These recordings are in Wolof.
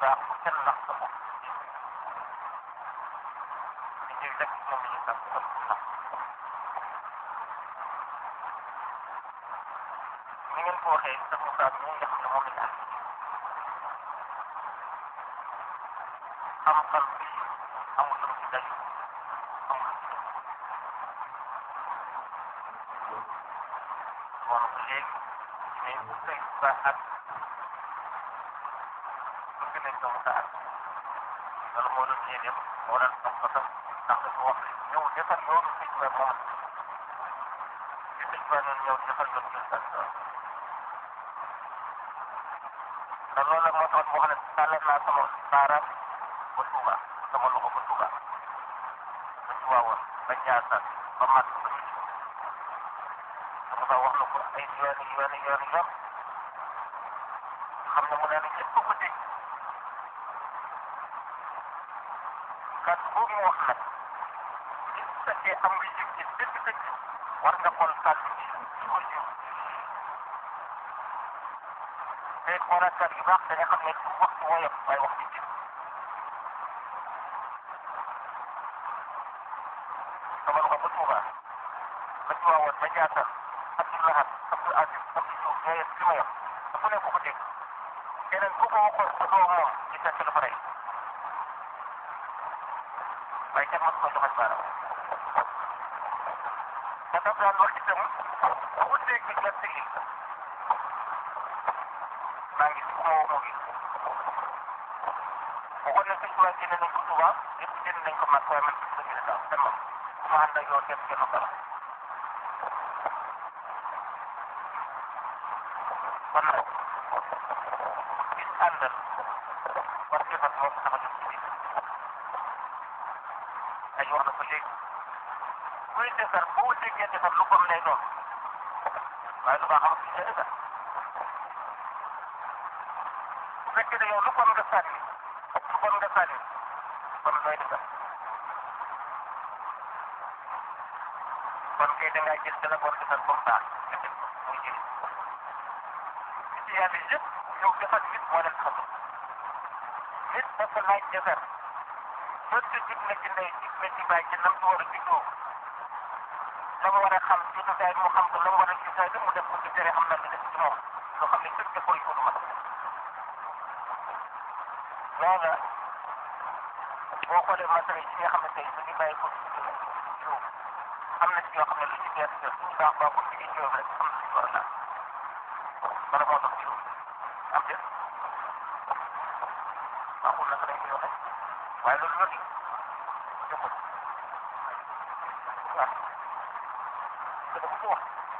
baax bu kenn nax sa bopp di jël rek moom la ñu sax sa nax ni ngeen ko waxee sa Moussa bi nga xam ne moom la ñu am xam-xam bi amul lu mu ci day amul lu mu ci def moom ko léegi mais bu tey ba ak bëgg nañ ko Moussa ak loolu moo doon yéeneem moo doon am ko tam ndax dafa wax ne ñëw defar yoonu sëñ ba moom ci sëñ ba noonu ñëw defar yoonu sëñ ba te loolu la moo tax mu wax ne tàllal naa sama baaraam ba Touba sama loxo ba Touba ba Tiwaawoon ba Njaasaan ba Màkk ba Nit dafa wax na ko ay yooni yooni yooni yoon xam ne mu ne ñëpp ko dégg kat boobu mu wax nag li su fekkee am nga yëg ci dëgg dëgg war nga xool kàddu gi ci ko jiw te xoolaat kàddu yu baax da nga xam ne du wax ci woyof waaye wax ci jiw sama loxo ba Touba ba Tiwaawoon ba Njaasaan Abdou Lahad Abdou Aziz Abdou Diouf ñoo yëpp li ma yor te ku ne ko ko dégg keneen ku ko waxoon ko doo moom ci fekk dafa rey waaye kenn mos ko joxañ baaraam te daf daan wax itam ku dégg nga tegi maa ngi ku ma woo moo ngi waxoon ne sëñ Tuubaa génne nañ ko Tuubaa yëpp génne nañ ko mag waaye man gis nañu ne daal kenn moom ku ma ànd ak yow kenn kenn ko la kon nag gis àndal war defar moo ko tax a jóg ci biir ay wax na ko léegi kuy defar boo déggee defar lu bon lay doon waaye lu baax amul ci defar bu fekkee ne yow lu bon nga sànni lu bon nga sànni kon looy defar kon kay da ngaa jël dana bon defar comme ça nga def ko muy jëriñ ci yàlla yëpp yow defar nit moo leen xam nit dafa laaj defar donte jub na ci ndey jub na ci bàyyi ci nam ci war a juddoo la mu war a xam ci tasaay mu xam ko la mu war a gisaay mu def ko ci tere am na lu def ci moom loo xam ne képp defal ko du mat loola boo xoolee masala yi nga xam ne tey dañuy bàyyi ko ci jiw am na ci yoo xam ne lu ci bees bees suñu baax baax ko ci jiw rek am na ci war a laal wala moo tax jiw am déet baaxul naka lañ koy waxee waaye loolu yëpp jëkkul waaw te dafa ko wax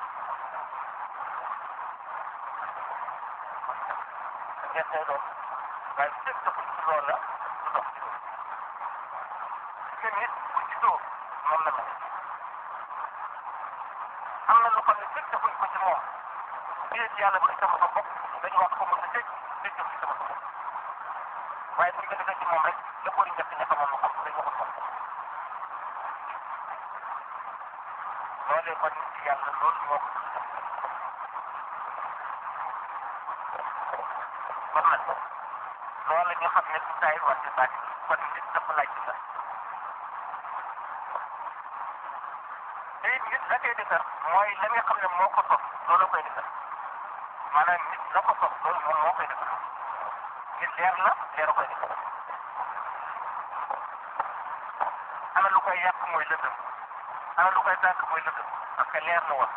ngeen tey doon waaye fépp dafa ci loolu la du dox ci loolu te nit bu juddoo noonu la mel am na loo xam ne fépp defuñ ko ci moom déet yàlla ba sama sa bopp dañu wax ko mos a dégg dégg ci sama sa bopp waaye bu ñu ko defee ci moom rek la ko njëkk ña xamoon mu xam dañu waxul moom loolee kon nit yàlla loolu moo ko kon nag loolu ñu xam ne du taay wàcce baati kon nit dafa laaj ci la te it nit la koy defar mooy la nga xam ne moo ko sos loolu koy defar maanaam nit la ko sos loolu moom moo koy defar nit leer la leer koy defar ana lu koy yàq mooy lëndëm ana lu koy tànk mooy lëndëm parce que leer la woon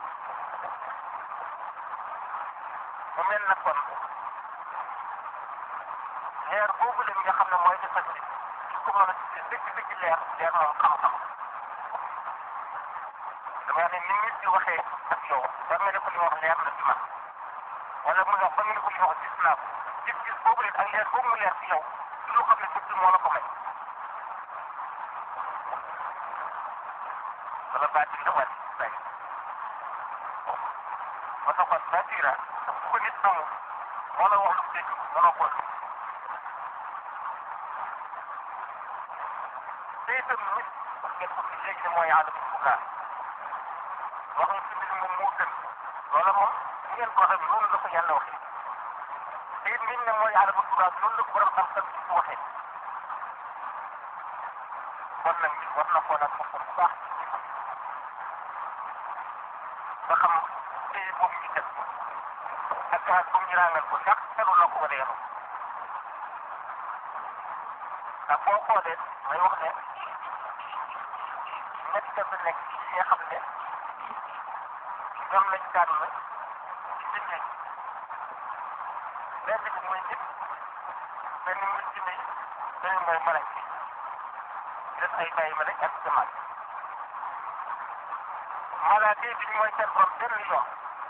mu mel na kon leer boobu la nga xam ne mooy defar nit su ko mën a tuddee dëgg dëgg leer leer moom xam-xam dama ne ni nit di waxee ak yow war nga ne ko li wax leer na ci man wala mu wax ba nga ne ko li wax gis naa ko gis-gis boobu leen ak leer boobu mu leer ci yow du loo xam ne dëgg moo la ko may wala baatin la wàcc tay ba taxoon baatira bu ko nit amul moo la wax lu dégg mënoo ko te itam nit ngeen ko fi léegi ne mooy aadama fukaa wax nga ci mbir moom moo gën loola moom bu ngeen ko waxee noonu la ko yàlla waxee te it ngeen ne mooy aadama tubaab loolu la ko borom xam-xam ci waxee kon nag nit war na koo nag boppam bu baax ba xam téye boobu ñu def ak gaz boobu ñu ràngal ko ndax tegu na ko wala yenu ndax boo xoolee may wax ne ñett dafa nekk ci ñi nga xam ne ñoom lañ tànn ci jinne benn bi mooy nit benn muy jinne yi benn mooy malaaka yi def ay bàyyi ma ak jamaat malaaka yi duñ mooy seen borom benn yoon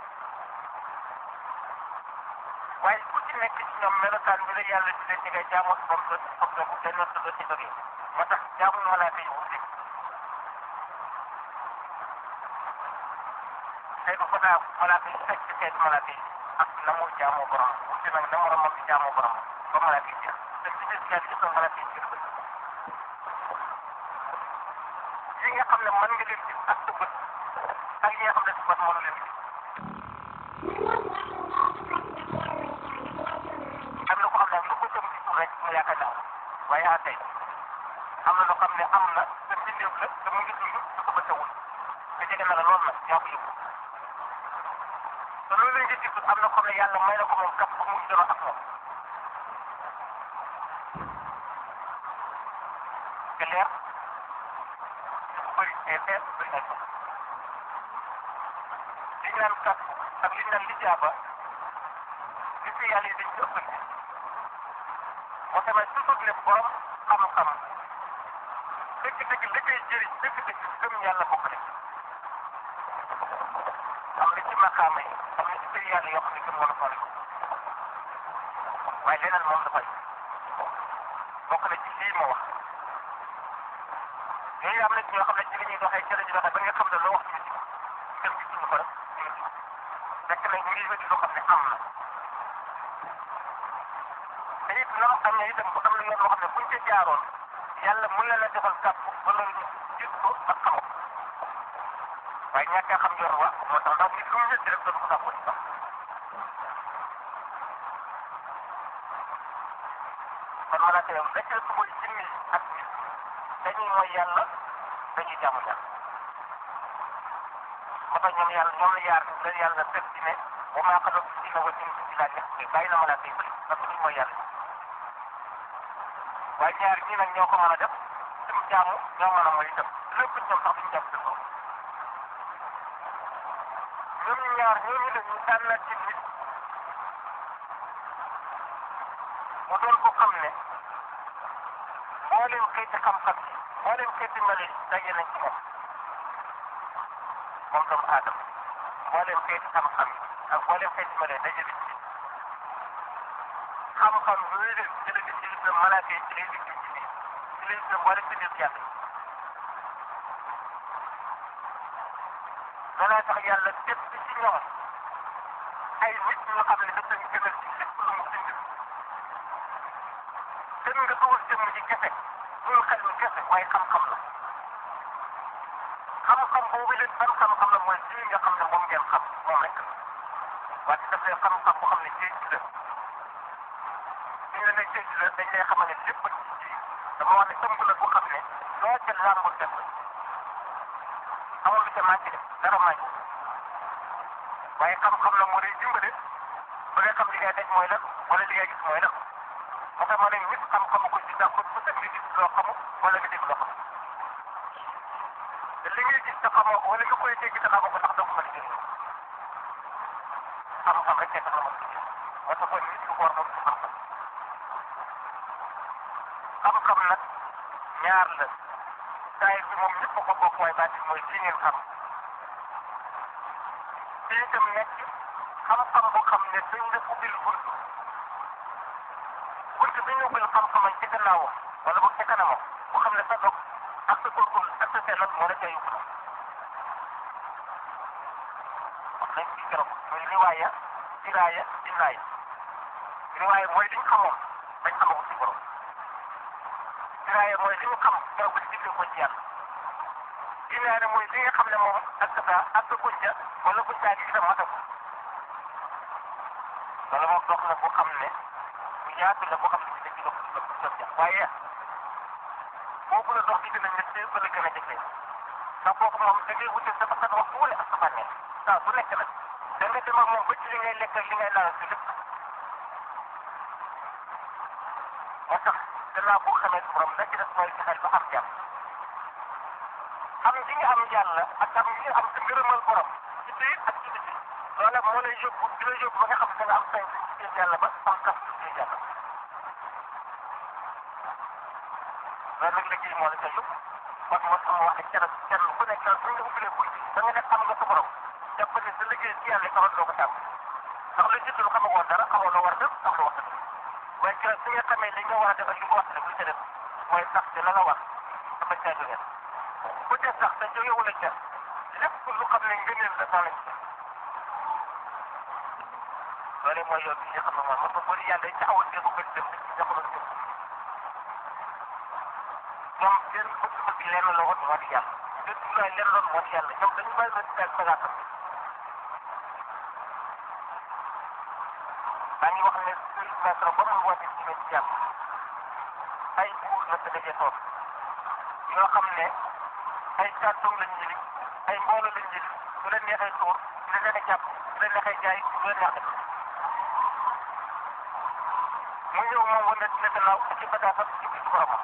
waaye ku ci nekk ci ñoom melokaan bi la yàlla di leen di ngay jaamoo si borom doo ci foog doo benn yoon doo ci jógee moo tax jaamu malaaka yi wuute tey ba ko daa malaaka yi fekk ci xeetu malaaka yi ak na mu jaamoo borom wuute nag na moromam di jaamoo borom ba malaaka yi jeex te ci biir yàlla gis nga malaaka yi jeex yi nga xam ne mën nga leen gis ak sa bët ak yi nga xam ne sa bët mënu leen gis am na ko xam ne lu ko jëm gisul rek mu yaakaar naa waaye ah tey am na loo xam ne am na te mbindeef la te mu ngi dund te ko bëccëgul te jege na la lool nag yaa ko yëg te loolu la nga gisul am na ko ne yàlla may na ko moom kap ba mu ngi doon ak moom te leer su bëri te leer bëri na ko li ñu naan kap ak li ñu naan lijaaba li fi yàlla yi dañ ci ëppante moo tamit toujours ne borom xam-xam dëgg-dëgg li koy jëriñ dëgg-dëgg gëm yàlla bokk na am na ci maqaama yi am na ci kër yàlla yoo xam ne gëm wala fari waaye leneen moom dafay bokk na ci lii ma wax yooyu am na ci ñoo xam ne ci li ñuy doxee ci la ñuy doxee ba nga xam ne loo wax ñu ci gëm ci suñu ko rek ñu ngi fekk na ñu ngi wéti loo xam ne am na te it noonu am na itam bu am na yoon loo xam ne buñ ca jaaroon yàlla mun na la defal kàpp wala ñu gis ko ak xam ko waaye ñàkk a xam yoon wa moo tax ndax nit lu mu wéddi rek doon ko sàppoo ci sax kon malaaka yow la ca suba jinni ak nit dañuy mooy yàlla dañuy jaamu yàlla moo tax ñoom yàlla ñoom la yaar la yàlla teg ci ne wa maa xalaqtu jinna wal insa illaa liya'buduun bàyyi na malaaka yi bëri parce que duñ mooy yàlla waaye ñaar ñii nag ñoo ko mën a def suñu jaamu ñoo mën a mooy itam lépp ñoom sax duñ jàpp seen bopp ñoom ñaar ñooñu la ñu tànnal ci nit mu doon ko xam ne mboolem xeeti xam-xam yi mboolem xeeti mali daje nañ ci moom moom doomu aadama mboolem xeeti xam-xam yi ak mboolem xeeti mali daje nañ ci xam-xam yooyu leen ci la gis ci lislam malaaka yi ci lay gis ci nii ci lay gis mboolem ci nit yàlla danaa tax yàlla def ci ñoom ay nit ñoo xam ne daf leen gënal ci lépp lu mu bind gën nga dugal jëmm ji kese loolu xel mi kese waaye xam-xam la xam-xam boobu leen ban xam-xam la mooy lii nga xam ne moom ngeen xam moom rek waaye daf leen xam-xam boo xam ne géej gi la ñu ne nag géej gi la dañ lay xamal ne lépp ci ji dama wax ne ëmb la boo xam ne loo ca làmbul def amul lu ca manqué de dara manqué waaye xam-xam la moo lay dimbale ba nga xam li ngay daj mooy lan wala li ngay gis mooy lan moo tax ma ne nit xam-xamu ko ci dàqut bu tëdd nga gis loo xamul wala nga dégg loo xamul te li ngay gis te xamoo ko wala nga koy dégg te xamoo ko sax doo ko mën a jëriñoo xam-xam rek tax la mën a jëriñ moo tax kon nit ku ko war moom ci xam-xam xam-xam nag ñaar la saay bi moom ñëpp ko bokk waaye baati mooy lii ngeen xam te itam nekk xam-xam boo xam ne dañ la ubbil bunt bunt bi ñu ubbil xam-xamam ci gannaawam wala boog ci kanamam boo xam ne sa dog ak sa góorgóorlu ak sa sellal moo la cay yóbbu wax nañ ci keroog muy riwaaya diraaya dinnaaya riwaaya mooy li ñu xamoon dañ xamagul ci borom diraaya mooy li ñu xam keroog ba digle ko ci yàlla dinnaaya mooy li nga xam ne moom ak sa ak sa gunja wala gunjaa gi itam matagul wala moom dox na boo xam ne yaatu la boo xam ne ci dëkk dox dox dox ja waaye boobu la dox di gën a métti ba la gën a jafe ndax kooku moom da ngay wute sa sa waxtu wala ak sa bànneex saa su nekk nag da nga dem ak moom ba ci li ngay lekk ak li ngay naan si lépp moo tax gannaaw boo xamee su borom la ci des mooy fexeel ba am jàmm am gi nga am yàlla ak am gi nga am sa ngërëmal borom ci biir ak ci biti loola moo lay yóbbu di la yóbbu ba nga xam ne da nga am sañ ci biir yàlla ba am kas ci biir yàlla loolu nag liggéey moo la ca yóbbu kon moo tax mu wax ne kenn kenn ku nekk suñ nga ubbilee bunt da nga nekk am nga sa borom jàpp ne sa liggéey ci yàlla taxoon doo ko tàmm ndax lu jiitu lu xamagoon dara xamoo loo war a def ak loo war a def waaye keroog su nga xamee li nga war a def ak li nga war a def lu ca def mooy sax te la la war dama caa jógee bu dee sax te jóge wala ca lépp lu xam ne ngëneel la noonu lañ loolu mooy yoon bi nga xam ne moom moom bëri yàlla day taxawal seen bu bëri dem ci jamono bi ñoom seen bëgg-bëgg lenn la woon moo di yàlla seen jublaay lenn loon moo di yàlla ñoom dañu bàyyi leen seen bagage maa ngi wax ne sëriñ Masra ba mu woote ci ci jàmm ay buur la sa dajee toog yoo xam ne ay kàddoom lañ jëli ay mbooloo lañ jëli su leen neexee tuur su leen neexee jàpp su leen neexee jaay su leen neexee mu ñëw moom wane ne gannaaw ci bataafat ci biir boromam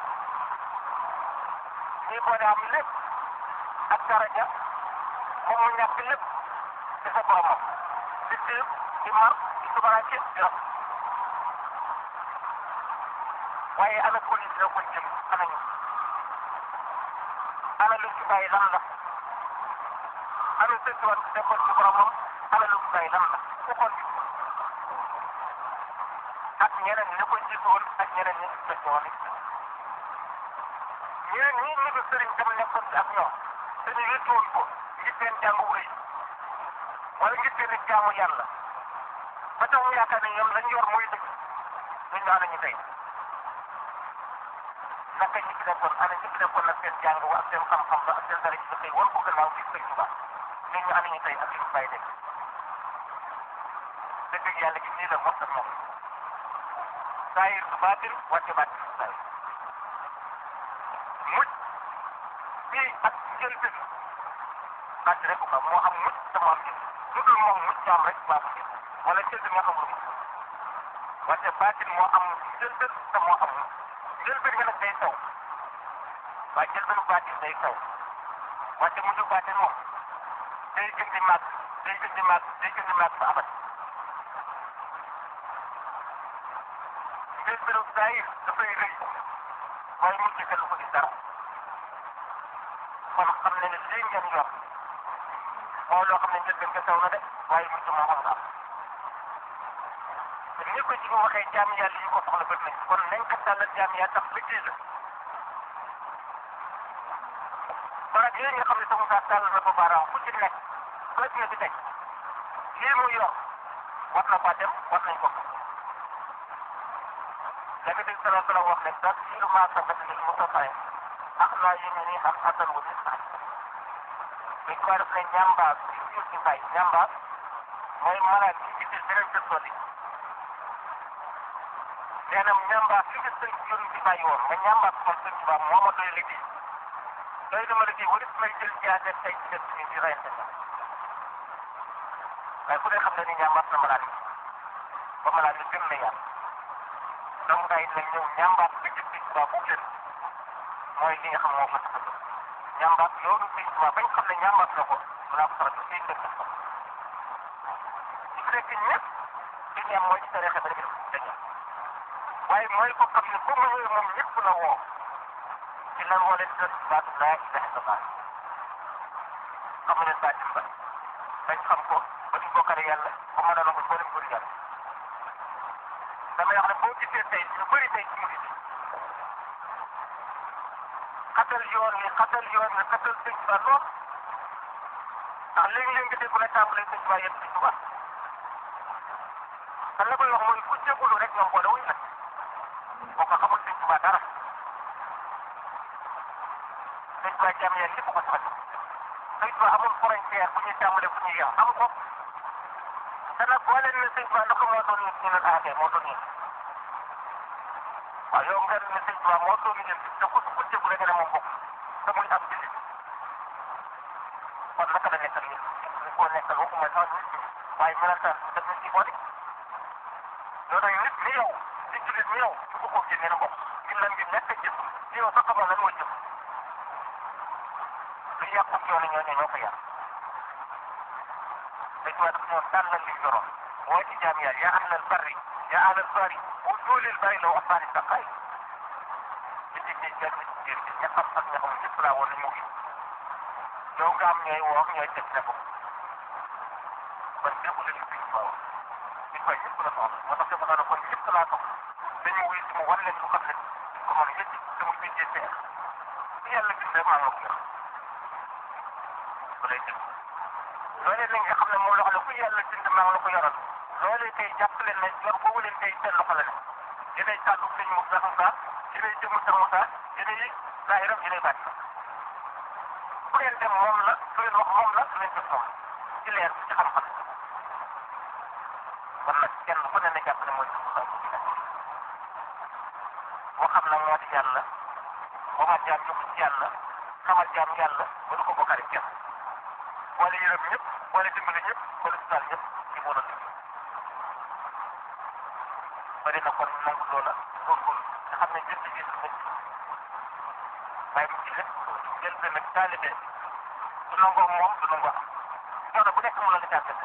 ñuy boole am lépp ak daraja moom mu ñàkk lépp ci sa boromam di tiir di mar di subaraake di rab waaye ana police la ko jëm ana ñu ana lu ci bàyyi lan la ana sëttuwaat bi nekkoon ci boromam ana lu ci bàyyi lan la ku xool bi ak ñeneen ñi ko jiitu woon ak ñeneen ñi ci fekk woon ñeneen ñi ñu ko sëriñ tam nekkoon ci ak ñoom te ñu wéttu woon ko ngir seen jàngu wéy wala ngir seen jaamu yàlla ba tax ñu yaakaar ne ñoom lañ yor mooy dëgg ñun ñoo ñu tey naka ñi ci nekkoon ana ñi ci nekkoon nag seen jàng wa ak seen xam-xam ba ak seen dara ci ba tey war ko gannaaw ci sëñ Tuba ñun ñu ana ñu tey ak li ñu bàyyi dëgg dëgg yàlla gi nii la mos ak moom saayir su baatin wàcce baatin su saayir mucc bii ak njëlbeen bàcc rek ko moo am mucc te moo am njël lu dul moom mucc am rek baa ko jël wala njëlbeen nga xamul mucc wàcce baatin moo am njëlbeen te moo am mucc njëlbeen nga nag day taw waaye njëlbeenu baatin day taw wàcce mujj baatin moom day gën di màgg day gën di màgg day gën di màgg ba abat njëlbeenu saayir dafay rëy waaye mujj ga lu ko gis dara kon xam ne ne lii ngeen yor mooy loo xam ne njëlbeen nga taw na de waaye mujj moom moom nga am te ni ko ci ko waxee jaam yàlla yi ko soxla bët nañ kon nañ ko tàllal jaam yaa tax liggéey la barab yooyu nga xam ne sama saa tàll na ko baaraam fu ci nekk bët na bi tey lii mu yor war na faa dem war nañ ko Nabi bi sallallahu alayhi wa sallam wax ne tafsiru ma sabata lil mutafayin ak laa yéene nii ak asan wu nit dañ ko def ne ñambaas ci biir ci bay ñambaas mooy malade bi ci biir beneen dëkkoo li nee na ñambaas li ci sëñ yoon ci bàyyi woon nga ñambaas man sëñ Tuubaa moo ma doy liggéey doy na ma liggéey warit may jël jaase tey ci def ci di reyante nga waaye ku ne xam ne ni ñambaas na malade bi ba malade bi gën na yàlla donc gars yi nag ñëw ñambaat bi ci Sëñ Tuubaa bu gën mooy li nga xam moo ko tax a jóg ñambaat loolu Sëñ Tuubaa bañ xam ne ñambaat na ko balaa ko faral di seen dëkk ko ci fekk ñëpp li ñu am mooy ci tariixa bi rek dañu waaye mooy ko xam ne bu mu ñëwee moom ñëpp la woo ci lan woo leen def baatu laa ilaha illallah xamu leen baatin ba bañ xam ko ba ñu bokkale yàlla ba ma doon ko boo dem bëri yàlla damay wax ne boo gisee tey ñu bëri tey ci murid yi xatal yoon wi xatal yoon wi xatal sëñ Tuba lool ndax léegi-léegi nga dégg la tàmbalee sëñ Tuba yëpp sëñ Tuba te la koy wax mooy ku jégalu rek ñoom boole wuñ nag boo ko xamul sëñ Tuba dara sëñ Tuba jàmm yéen lépp ko sax sëñ Tuba amul frontière bu ñuy tàmbalee bu ñuy yem am ko te nag boo leen ne sëñ Tuba naka moo doon ñu ne ah kay moo doon ñu waaw yow nga ne sëñ Tuubaa moo toog ñun te ku ku jëgu rek ne moom bokk te muy am jullit kon naka la nekkal ñun ñu koo nekkal waxuma sax nit ñi waaye melantaan daf ñu ci boole loolu nag nit ni yow di jullit ni yow su ko ko génnee na bokk ngir lan ngir ñàkk a jëf ni yow sax xamoo lan mooy jëf lu yàqu yoonu ñooñu ñoo ko yàq dañ ko def ñoom tànnal li ñu yoroon mooy ci jaam yàlla yaa ahlal barri yaa ahlal bari bu dooleel bari la wax baari sa xay nit ñi dañ jël nit ñi ña xam ak ña xam ñëpp laa woon nañ mu ngi yow nga am ñooy woo ñooy teg ne ko kon déggu leen fi ñu baaw nit koy ñëpp la soxla moo tax dafa doon kon ñëpp laa soxla dañu wuy si mu wan leen lu xam ne ko mën a yëcc te mu bindee seer yàlla bindee maa nga ko yor ba lay dégg loolee nag nga xam ne moom loxo la ku yàlla bind maa ngi la ko yoral loolee tey jàpp leen ne yor boobu leen tey seen loxo la ne yéenay kàddu sëñ Moussa Moussa yéenay jëmm sa Moussa yéenay zaahiram yéenay bàcc fu ngeen dem moom la su leen wax moom la su leen def moom ci leer ci xam-xam kon nag kenn ku ne ne jàpp ne mooy Moussa boo xam nag moo di yàlla boo ma jaam yóbbu ci yàlla xamal jaam yàlla ba du ko bokkaale kenn boole yërëm ñëpp boole dimbali ñëpp boole sutaal ñëpp ci moo doon liggéey bari na kon nangu loola góorgóorlu nga xam ne jënd ji nit waaye mu ci lépp jël benn nag taalibe du nangoo moom du nangoo am coono bu nekk mu la nga jàppale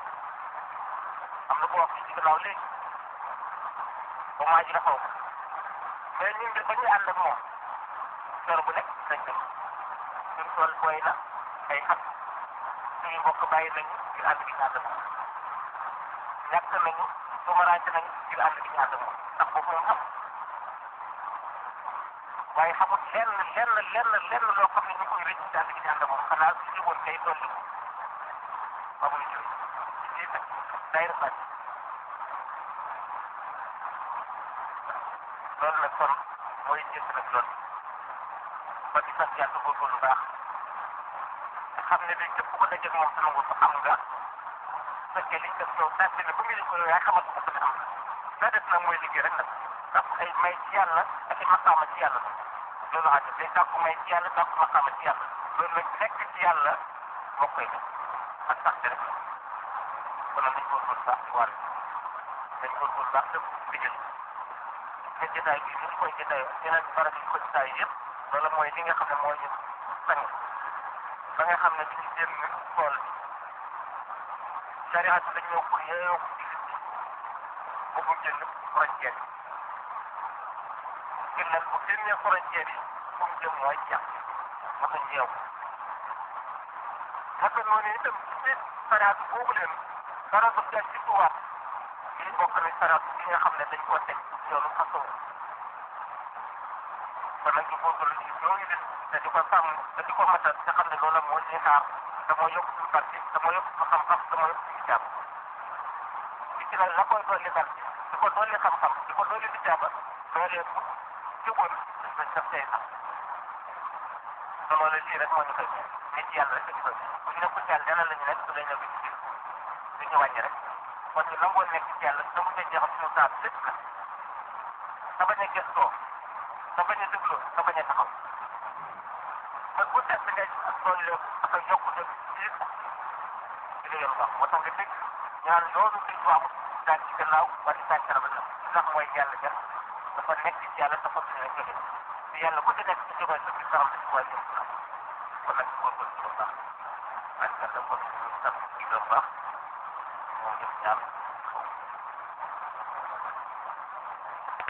am na ko wax fii ci gannaaw léegi ba maa ji xaw mais ñun de ba ñuy ànd ak moom coono bu nekk dañ dem suñ tool booy na ay xam suñu mbokk bàyyi nañu ngir ànd gi ñu ànd ak moom ñàkk nañu tumaraante nañu ngir ànd gi ñu ànd ak moom ndax boobu moom xam waaye xamul lenn lenn lenn lenn loo xam ne ñu koy rëcc ci ànd gi ñu ànd ak moom xanaa su ñu woon kay dolli ko xamul ñu ci biir nag day rafet loolu nag kon mooy jënd nag loolu ba di sant yàlla góorgóorlu baax xam ne day képp ku dajeeg moom te nangu ko am nga su fekkee liñ def yow tànn ne ba muy ko yaay xamal ko ne am na la def nag mooy liggéey rek nag ndax ay may ci yàlla ak ay maqaama ci yàlla loolu xam ne day tàkku may ci yàlla tàkku maqaama ci yàlla loolu nag nekk ci yàlla moo koy def ak sax rek kon nag nañ góorgóorlu baax ci wàll nañ góorgóorlu baax te liggéey te jotaay bi ñu koy jotaay yeneen barab yi ñu ko jotaay yëpp loolu mooy li nga xam ne moo ñu sang ba nga xam ne duñu génn tool bi sariat dañ ñëw pour yeeyoo ko ci bu génn frontière yi ngir nag bu génnee frontière yi fu mu jëm mooy jàpp ma ko ñeew naka noonu itam ci sariat boobu leen dara du jàpp ci tubaab yi bokk na sariat bi nga xam ne dañ koo teg yoonu façon kon nag ñu góorgóorlu ci ñooñu leen te di ko sàmm te di ko matal te xam ne loolu moo ñuy xaar te moo yokk suñu barke te moo yokk suñu xam-xam te moo yokk suñu jàpp ci ci nag la koy dolli barke di ko dolli xam-xam di ko dolli di jàpp loolee bu juboon dañ def tey sax te loolu lii rek moo ñu koy nit yàlla rek di koy bu ñu nekkul ci yàlla dana la ñu nekk su lay ñëw ci biir du ñu wàññi rek kon ñu nangoo nekk ci yàlla te mu ngi jeexal suñu saa lépp nag te bañ a gëstoo te bañ a dégloo te bañ a taxaw man bu set nga doon leen ak a yokkute ci ci li ngeen wax moo tax nga dégg ñaan loolu suñ ko amul daan ci gannaaw wala daan ci rafet ndax mooy yàlla def dafa nekk ci yàlla dafa fi nekk jóge te yàlla ku ci nekk ci jóge sa biir saxam ci waa jëm kon nag ñu góorgóorlu ci lu baax ak yàlla kon ñu sant ci lu baax moom ñëpp ñaan